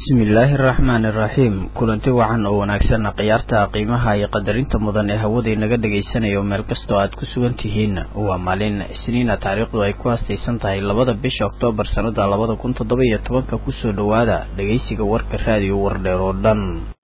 bismillaahi araxmaani iraxiim kulanti wacan oo wanaagsan khiyaarta qiimaha iyo qadarinta mudan ee hawada inaga dhagaysanayo meel kastoo aad ku sugan tihiin waa maalin isniina taariikhdu ay ku haastaysan tahay labada bisha oktoobar sannada labada kun toddoba iyo tobanka kusoo dhowaada dhegaysiga warka raadiyo wardheer oo dhan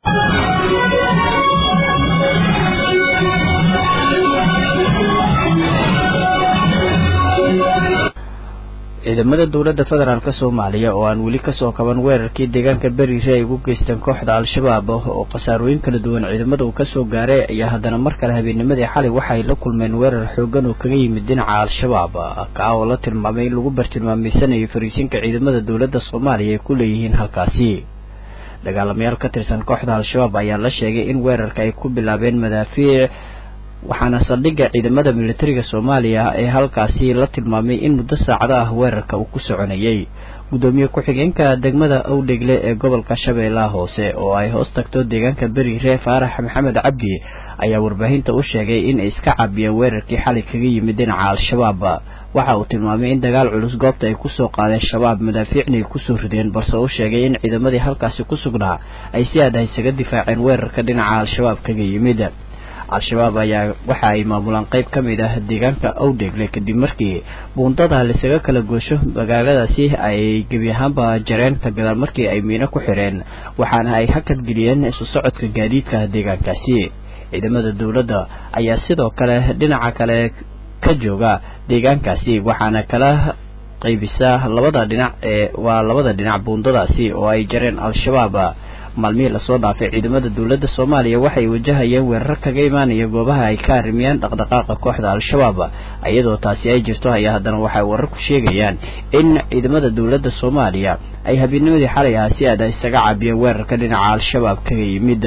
ciidamada dowladda federaalk soomaaliya oo aan weli kasoo kaban weerarkii deegaanka beriire ay ugu geysteen kooxda al-shabaab oo khasaarooyin kala duwan ciidamada uu kasoo gaaray ayaa haddana mar kale habeennimadii xalay waxa ay la kulmeen weerar xoogan oo kaga yimid dhinaca al-shabaab kaa oo la tilmaamay in lagu bartilmaameysanayay fariisinka ciidamada dowladda soomaaliya ay ku leeyihiin halkaasi dagaalamayaal ka tirsan kooxda al-shabaab ayaa la sheegay in weerarka ay ku bilaabeen madaafiic waxaana saldhigga ciidamada militariga soomaaliya ee halkaasi la tilmaamay in muddo saacado ah weerarka uu ku soconayay guddoomiye ku-xigeenka degmada owdhegle ee gobolka shabeellaha hoose oo ay hoos tagto deegaanka beriire faarax maxamed cabdi ayaa warbaahinta u sheegay in ay iska caabiyeen weerarkii xalay kaga yimid dhinaca al-shabaab waxa uu tilmaamay in dagaal culus goobta ay kusoo qaadeen shabaab madaafiicna ay kusoo rideen balse uu sheegay in ciidamadii halkaasi ku sugnaa ay si aad ah isaga difaaceen weerarka dhinaca al-shabaab kaga yimid al-shabaab ayaa waxa ay maamulaan qayb ka mid ah deegaanka owdhegle kadib markii buundada laisaga kala goosho magaaladaasi ay gebi ahaanba jareen ka gadaal markii ay miino ku xireen waxaana ay hakad geliyeen isu socodka gaadiidka deegaankaasi ciidamada dowladda ayaa sidoo kale dhinaca kale ka jooga deegaankaasi waxaana kala qaybisa labada dhinac ee waa labada dhinac buundadaasi oo ay jareen al-shabaab maalmihii lasoo dhaafay ciidamada dowladda soomaaliya waxay wajahayeen weerar kaga imaanaya goobaha ay ka arrimiyaan dhaqdhaqaaqa kooxda al-shabaab iyadoo taasi ay jirto ayaa haddana waxay wararku sheegayaan in ciidamada dowladda soomaaliya ay habeennimadii xalay ah si aada isaga caabiyeen weerarka dhinaca al-shabaab kaga yimid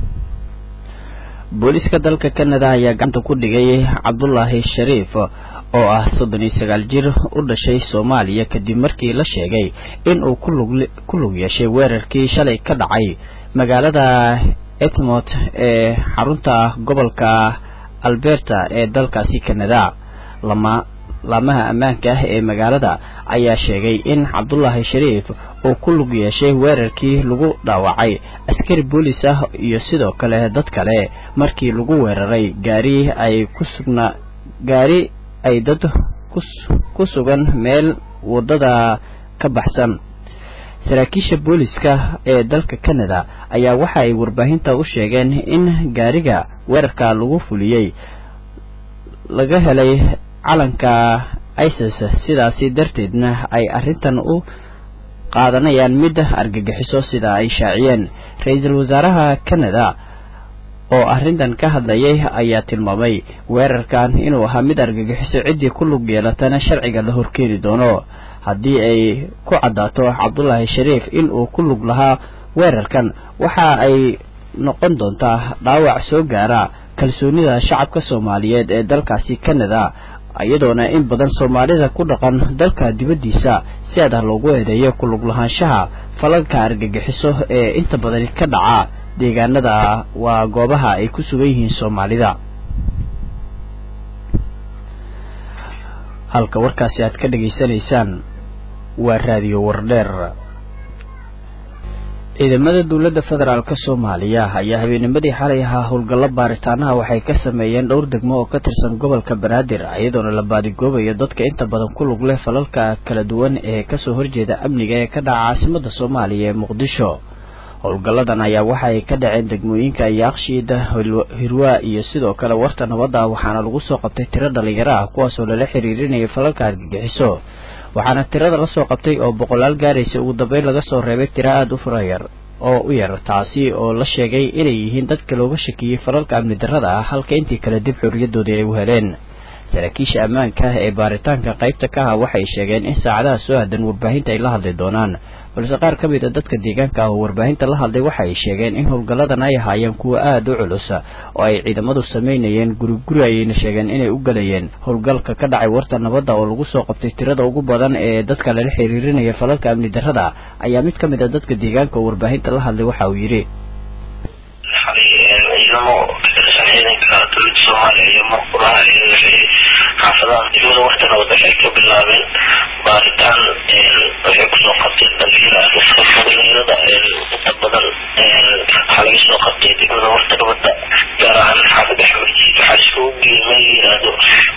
booliiska dalka canada ayaa gacanta ku dhigay cabdulaahi shariif oo ah soddon iyo sagaal jir u dhashay soomaaliya kadib markii la sheegay in uu ku lug yeeshay weerarkii shalay ka dhacay magaalada etmont ee xarunta gobolka alberta ee dalkaasi canada lama laamaha ammaanka ah ee magaalada ayaa sheegay in cabdulaahi shariif uu ku lug yeeshay weerarkii lagu dhaawacay askari boolis ah iyo sidoo kale dad kale markii lagu weeraray gaari ay ku sugnaa gaari ay dad ku sugan meel waddada ka baxsan saraakiisha booliska ee dalka canada ayaa waxa ay warbaahinta u sheegeen in gaariga weerarka lagu fuliyey laga helay calanka isis sidaasi darteedna ay arrintan u qaadanayaan mid argagixiso sida ay shaaciyeen ra-iisul wasaaraha canada oo arrintan ka hadlayay ayaa tilmaamay weerarkan inuu ahaa mid argagixiso ciddii ku lug yeelatana sharciga la horkeeni doono haddii ay ku caddaato cabdulaahi shariif in uu ku lug lahaa weerarkan waxa ay noqon doontaa dhaawac soo gaara kalsoonida shacabka soomaaliyeed ee dalkaasi canada iyadoona in badan soomaalida ku dhaqan dalka dibaddiisa si adah loogu eedeeyo ku lug lahaanshaha falalka argagixiso ee inta badani ka dhaca deegaanada waa goobaha ay ku sugan yihiin soomaalida halka warkaasi aad ka dhegaysanaysaan waa raadiyo wardheer ciidamada dowladda federaalk soomaaliya ayaa habeennimadii xalay ahaa howlgallo baaritaanaha waxay ka sameeyeen dhowr degmo oo ka tirsan gobolka banaadir iyadoona la baadigoobayo dadka inta badan ku lug leh falalka kala duwan ee kasoo horjeeda amniga ee ka dhaca caasimada soomaaliya ee muqdisho howlgalladan ayaa waxa ay ka dhaceen degmooyinka yaaqshiida hirwaa iyo sidoo kale warta nabadda waxaana lagu soo qabtay tiro dhalinyaro ah kuwaasoo lala xiriirinayay falalka argagixiso waxaana tirada lasoo qabtay oo boqolaal gaaraysa ugu dambeyn laga soo reebay tiro aada u furayar oo u yar taasi oo la sheegay inay yihiin dadka looga shakiyey falalka amni darrada ah halka intii kale dib xorriyadoodii ay u heleen saraakiisha ammaanka ee baaritaanka qaybta ka ah waxay sheegeen in saacadaha soo hadan warbaahinta ay la hadli doonaan balse qaar ka mid a dadka deegaanka ah oo warbaahinta la hadlay waxa ay sheegeen in howlgalladan ay ahaayeen kuwo aada u culus oo ay ciidamadu samaynayeen guriguri ayayna sheegeen inay u galayeen howlgalka ka dhacay warta nabadda oo lagu soo qabtay tirada ugu badan ee dadka lala xiriirinaya falalka amni darrada ayaa mid ka mid a dadka deegaanka oo warbaahinta la hadlay waxa uu yidhi ciidamo katirsan ciidanka dowladda soomaaliya iyo marquraha iyo wixii xaafadaha degmada wartana waxay ka bilaabeen baaritaan waxay kusoo qabteen dhalinyaro dhalinyarada inta badan waxaa laga soo qabtay degmada wartagabada gaar ahaan xaafada xamarji waxaa iskugu geemay yiraahdo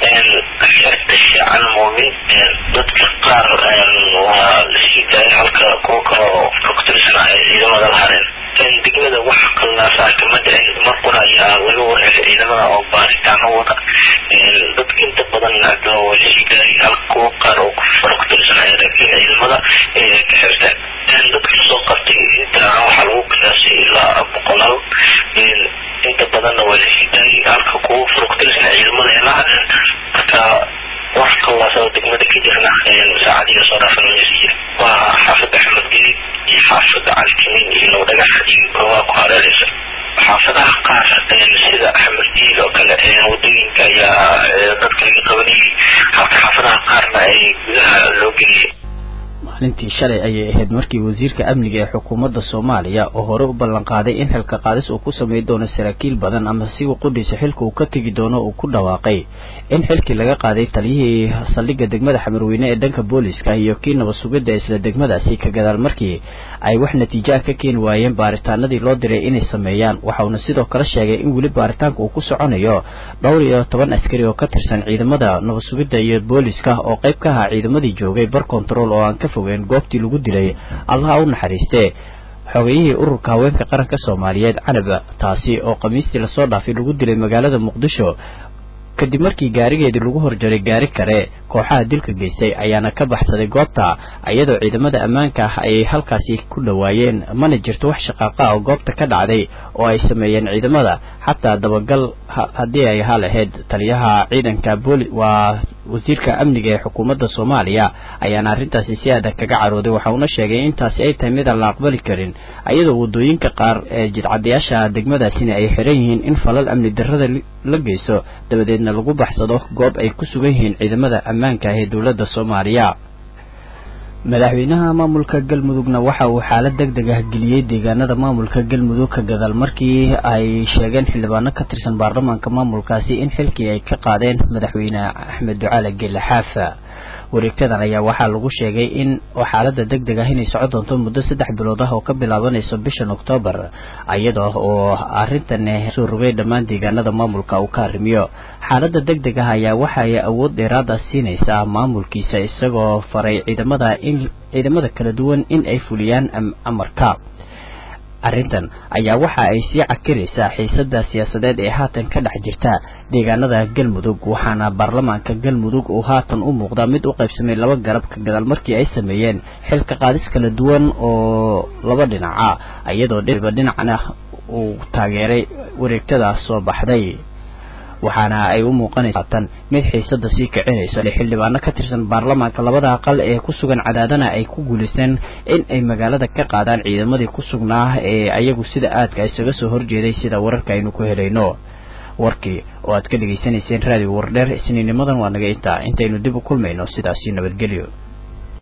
xerta shaacan muumin dadka qaar waa lasii daayay halka kuwa kale oo fogtirsanaya ciidamada la hareen degmada wax qallaasaa kama dhicin marqura ayaa laga wareegay ciidamada oo baaritaano wada dadka inta badan waa lasii daayay halka kuwa qaar oo fogtirsanaya laakiin ciidamada ka xirteen dadka soo qabtay inta waxaa lagu qiyaasay ilaa boqolaal inta badanna waa lasii daayay halka kuwa fogtirsan ciidamada ay la hadeen marka wax qallaasada degmada ka jirna saacadiga soo dhaafan maysa jira waa xaafada axmed gelid iyo xaafada calkinin iyo low dhagax iyo goobaha ku hareereysa xaafadaha qaar sida axmed diil oo kale wadooyinka ayaa dadka laga qabanayay halka xaafadaha qaarna ay gudaha loo geliyay maalintii shalay ayay ahayd markii wasiirka amniga ee xukuumadda soomaaliya oo hore u ballan qaaday in xilka qaadis uu ku sameyn doono saraakiil badan ama siga qudhiisa xilka uu ka tegi doono uu ku dhawaaqay in xilkii laga qaaday taliyihii saldhigga degmada xamarweyne ee dhanka booliska iyo kii nabad sugidda isla degmadaasi ka gadaal markii ay wax natiijo ah ka keeni waayeen baaritaanadii loo diray inay sameeyaan waxauna sidoo kale sheegay in weli baaritaanka uu ku soconayo dhowr iyo toban askari oo ka tirsan ciidamada nabad sugidda iyo booliska oo qayb ka ahaa ciidamadii joogay bar control oo aan ka fogeen goobtii lagu dilay allaha u naxariistee xogeyihii ururka haweenka qaranka soomaaliyeed canaba taasi oo khamiistii lasoo dhaafay lagu dilay magaalada muqdisho kadib markii gaarigeedii lagu horjaray gaari kale kooxaha dilka geystay ayaana ka baxsaday goobta iyadoo ciidamada ammaanka ah ay halkaasi ku dhowaayeen mana jirto wax shaqaaqa oo goobta ka dhacday oo ay sameeyeen ciidamada xataa dabagal haddii ay ahaa lahayd taliyaha ciidanka booli waa wasiirka amniga ee xukuumadda soomaaliya ayaana arrintaasi si adag kaga carooday waxa uuna sheegay intaasi ay tahay midaan la aqbali karin iyadoo waddooyinka qaar ee jidcadayaasha degmadaasina ay xiran yihiin in falal amni darrada la geysto dabadeedna lagu baxsado goob ay ku sugan yihiin ciidamada ammaanka ah ee dowladda soomaaliya madaxweynaha maamulka galmudugna waxa uu xaalad deg deg ah geliyey deegaanada maamulka galmudug ka gadaal markii ay sheegeen xildhibaano ka tirsan baarlamaanka maamulkaasi in xilkii ay ka qaadeen madaxweyne axmed ducaale gelle xaafa wareegtadan ayaa waxaa lagu sheegay in xaalada deg deg ah inay soco doonto muddo saddex bilood ah oo ka bilaabanayso bishan oktoobar iyadoo oo arrintan soo rogay dhammaan deegaanada maamulka uu ka arrimiyo xaalada deg deg ah ayaa waxaay awood dheeraada siinaysaa maamulkiisa isagoo faray ciidamada in ciidamada kala duwan in ay fuliyaan amarka arrintan ayaa waxa ay sii cakiraysaa xiisada siyaasadeed ee haatan ka dhex jirta deegaanada galmudug waxaana baarlamaanka galmudug uu haatan u muuqdaa mid u qaybsamay laba garab ka gadaal markii ay sameeyeen xilka qaadis kala duwan oo laba dhinaca iyadoo dhiba dhinacna uu taageeray wareegtada soo baxday waxaana ay u muuqanaysaatan mid xiisada sii kicinayso xildhibaano ka tirsan baarlamaanka labada aqal ee ku sugan cadaadana ay ku guulaysteen in ay magaalada ka qaadaan ciidamadii ku sugnaa ee ayagu sida aadka isaga soo horjeeday sida wararka aynu ku helayno warkii oo aad ka dhegaysanayseen raadiyo wardheer isniinimadan waa naga intaa intaynu dib u kulmayno sidaasi nabadgelyo